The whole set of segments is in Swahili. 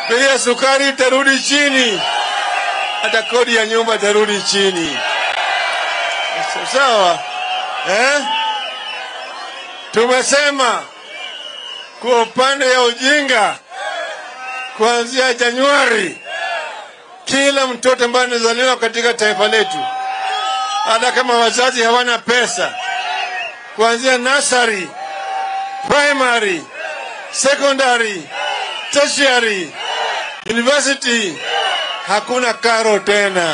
bei ya sukari itarudi chini, hata kodi ya nyumba itarudi chini. Sawa eh? Tumesema kwa upande ya ujinga, kuanzia Januari, kila mtoto ambaye anazaliwa katika taifa letu, hata kama wazazi hawana pesa, kuanzia nursery, primary, secondary, tertiary, university, hakuna karo tena.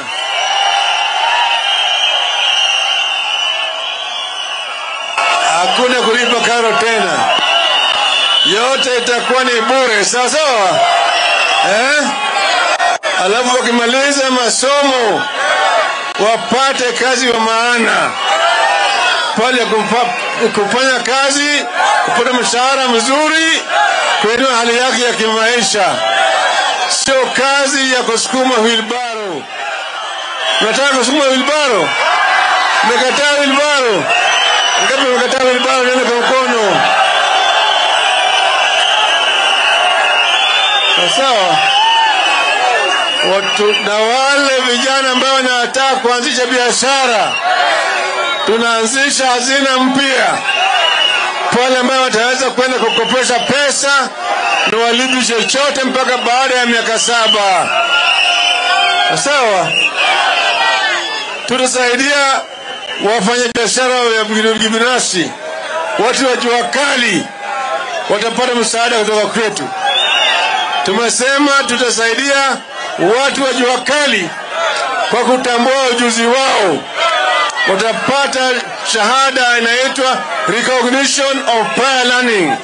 Hakuna kulipa karo tena, yote itakuwa ni bure, sawa sawa eh? Alafu wakimaliza masomo wapate kazi wa maana pale kumpa, kufanya kazi, kupata mshahara mzuri, kuinua hali yake ya kimaisha, sio kazi ya kusukuma wilbaro. Nataka kusukuma wilbaro, mekataa wilbaro. Ngapi mekataa wilbaro? Nione kwa mkono. Sawa watu na wale vijana ambao wanataka kuanzisha biashara, tunaanzisha hazina mpya pale ambao wataweza kwenda kukopesha pesa na walipi chochote mpaka baada ya miaka saba. Sawa, tutasaidia wafanyabiashara wa binafsi, watu wa jua kali watapata msaada kutoka kwetu. Tumesema tutasaidia watu wa jua kali kwa kutambua ujuzi wao, watapata shahada inaitwa recognition of prior learning.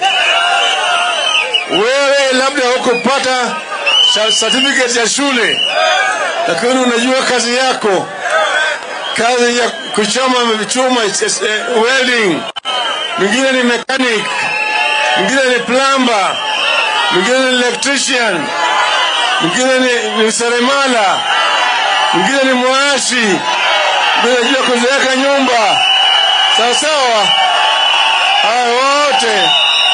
Wewe labda hukupata certificate ya shule, lakini unajua kazi yako, kazi ya kuchoma chuma, welding, mwingine ni mechanic, mwingine ni plumber, mwingine ni electrician mwingine ni, ni seremala, mwingine ni mwashi, mwingine anajua kuziweka nyumba. Sawa sawa, haya wote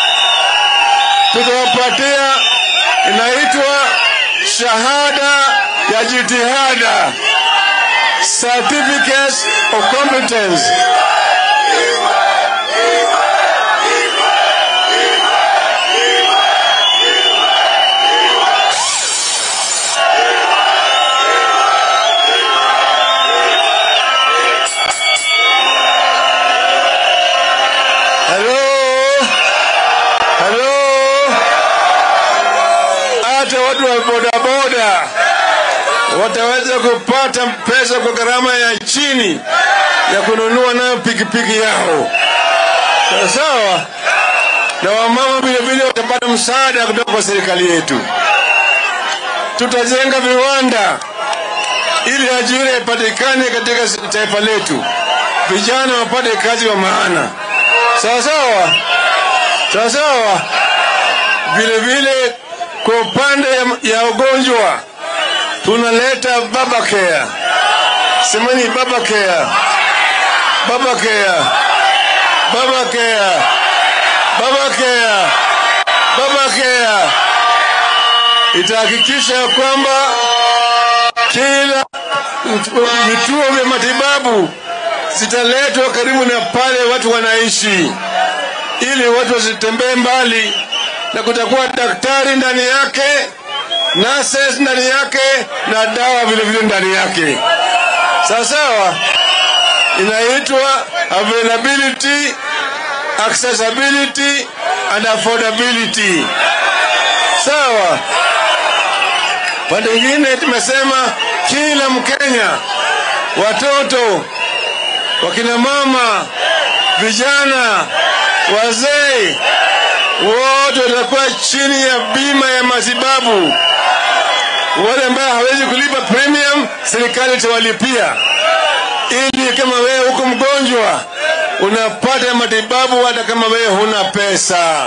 tutawapatia, inaitwa shahada ya jitihada, certificates of competence. Halo, halo, hata watu wa bodaboda wataweza kupata pesa kwa gharama ya chini ya kununua nayo pikipiki yao, sawa sawa, na wamama vilevile watapata msaada kutoka kwa serikali yetu. Tutajenga viwanda ili ajira ipatikane katika taifa letu, vijana wapate kazi wa maana sawa sawa sawa sawa. Vile vile kwa upande ya, ya ugonjwa tunaleta baba care, semeni baba care, baba care, baba care, baba care, baba care itahakikisha kwamba kila vituo vya matibabu zitaletwa karibu na pale watu wanaishi, ili watu wasitembee mbali, na kutakuwa daktari ndani yake, nurses ndani yake, na dawa vile vile ndani yake. Sawa sawa, inaitwa availability, accessibility and affordability. Sawa. Pande nyingine tumesema kila Mkenya, watoto wakina mama, vijana, wazee, wote watakuwa chini ya bima ya matibabu. Wale ambao hawezi kulipa premium, serikali itawalipia, ili kama wewe uko mgonjwa unapata matibabu hata kama wewe huna pesa.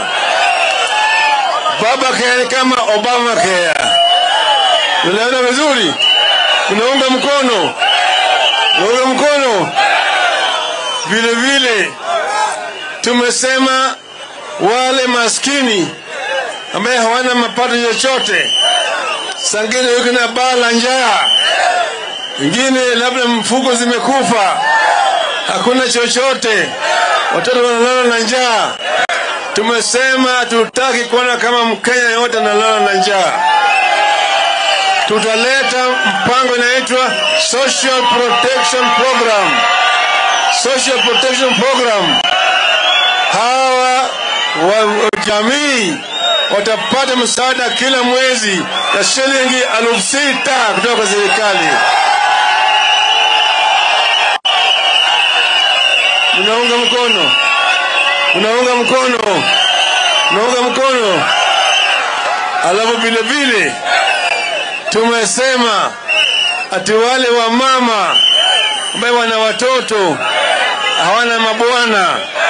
Baba care kama Obama care. Unaona vizuri? Unaunga mkono? Unaunga mkono? Vile vile tumesema wale maskini ambaye hawana mapato chochote sangine yuko na baa la njaa, wengine labda mfuko zimekufa, hakuna chochote, watoto wanalala na njaa. Tumesema hatutaki kuona kama Mkenya yote analala na njaa. Tutaleta mpango inaitwa Social Protection Program. Social Protection Program, hawa wa jamii watapata msaada kila mwezi ya shilingi elfu sita kutoka kwa serikali. Mnaunga mkono? Mnaunga mkono? Mnaunga mkono? Alafu vile vile tumesema ati wale wa mama ambaye wana watoto hawana mabwana,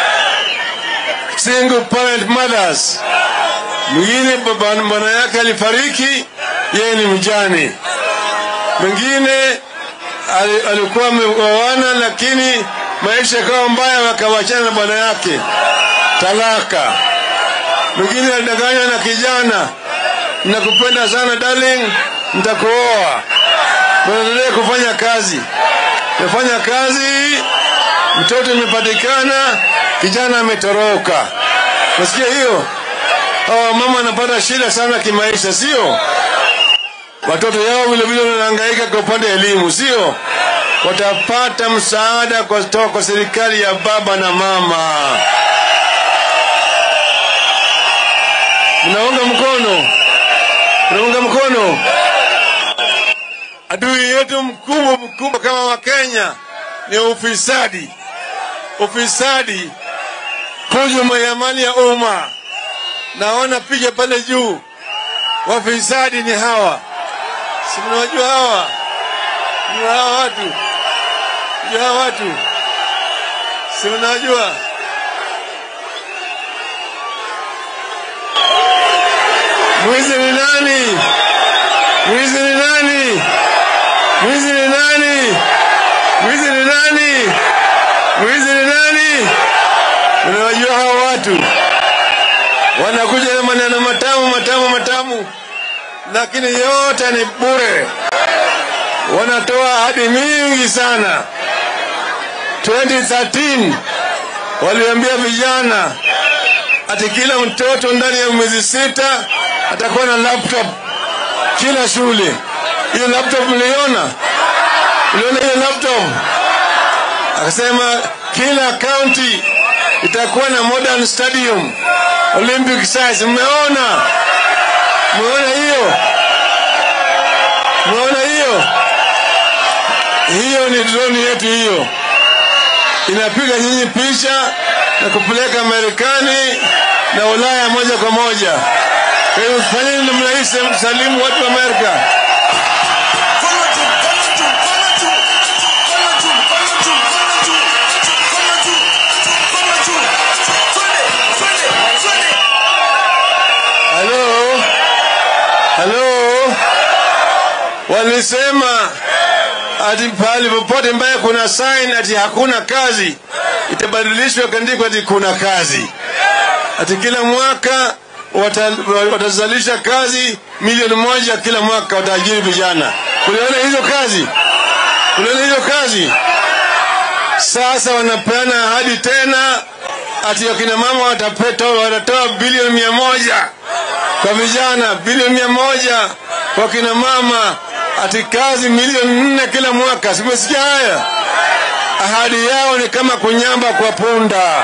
single parent mothers, mwingine bwana yake alifariki, yeye ni mjane, mwingine alikuwa ameoana lakini maisha yakawa mbaya, wakawachana na bwana yake, talaka. Mwingine alidanganywa na kijana, nakupenda sana darling, nitakuoa. Tunaendelea kufanya kazi, tumefanya kazi, mtoto imepatikana, kijana ametoroka. Nasikia hiyo, hawa mama wanapata shida sana kimaisha, sio? Watoto yao vilevile wanahangaika kwa upande wa elimu, sio? watapata msaada kutoka kwa serikali ya baba na mama. Mnaunga mkono? Mnaunga mkono? Adui yetu mkubwa mkubwa kama Wakenya ni ufisadi. Ufisadi, hujuma ya mali ya umma. Naona picha pale juu, wafisadi ni hawa, si mnawajua hawa? Ni hawa watu ya watu si unajua, mwizi ni nani? Mwizi ni nani? Mwizi ni nani? Mwizi ni nani? Mwizi ni nani? Unawajua hawa watu wanakuja na maneno matamu matamu matamu, lakini yote ni bure. Wanatoa ahadi mingi sana. 2013 waliambia vijana ati kila mtoto ndani ya miezi sita atakuwa na laptop kila shule. Hiyo laptop mliona? Mliona hiyo laptop? Akasema kila county itakuwa na modern stadium Olympic size. Mmeona? Mmeona hiyo? Mmeona hiyo? Hiyo ni drone yetu hiyo inapiga nyinyi picha na kupeleka Marekani na Ulaya moja kwa moja. Kwa hiyo fanyeni namna hii, salimu watu wa Amerika. Halo, halo, walisema ati pahali popote mbaya kuna sign ati hakuna kazi, itabadilishwa kaandikwa ati kuna kazi. Ati kila mwaka wata, watazalisha kazi milioni moja kila mwaka, wataajiri vijana. Uliona hizo kazi? Uliona hizo kazi? Sasa wanapeana ahadi tena ati wakina mama watapetoa, watatoa bilioni mia moja kwa vijana, bilioni mia moja kwa kina mama ati kazi milioni nne kila mwaka. Simesikia haya? Ahadi yao ni kama kunyamba kwa punda.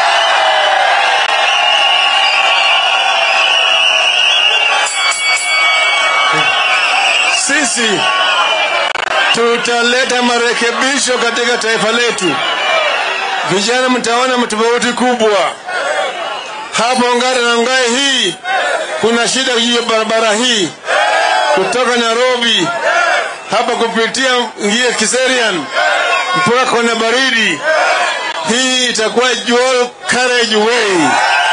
Sisi tutaleta marekebisho katika taifa letu. Vijana, mtaona tofauti kubwa hapa Ongara na Ngai. Hii kuna shida juu ya barabara hii kutoka Nairobi hapa kupitia ngie Kiserian mpaka kona baridi. Hii itakuwa dual carriage way.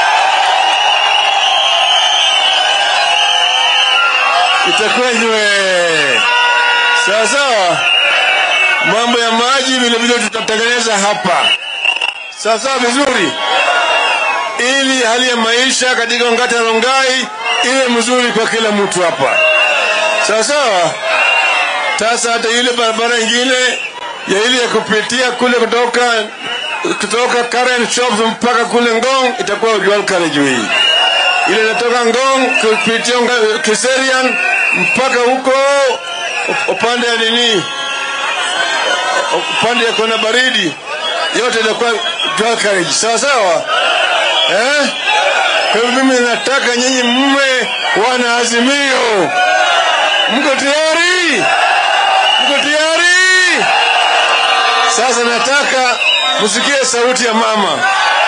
Itakuwa jwe sawa sawa. Mambo ya maji vile vile tutatengeneza hapa sawa sawa vizuri, ili hali ya maisha katika Ongata Rongai iwe mzuri kwa kila mtu hapa. sawa sawa. Sasa hata ile barabara ingine ya ile ya kupitia kule kutoka kutoka Karen Shops mpaka kule Ngong itakuwa dual carriageway. Ile inatoka Ngong kupitia Nga- Kiserian mpaka huko upande ya nini, upande ya kona baridi, yote itakuwa dual carriage, sawa sawa eh? Kwa hivyo mimi nataka nyinyi mme wana azimio, mko tayari? Mko tayari? Sasa nataka msikie sauti ya mama.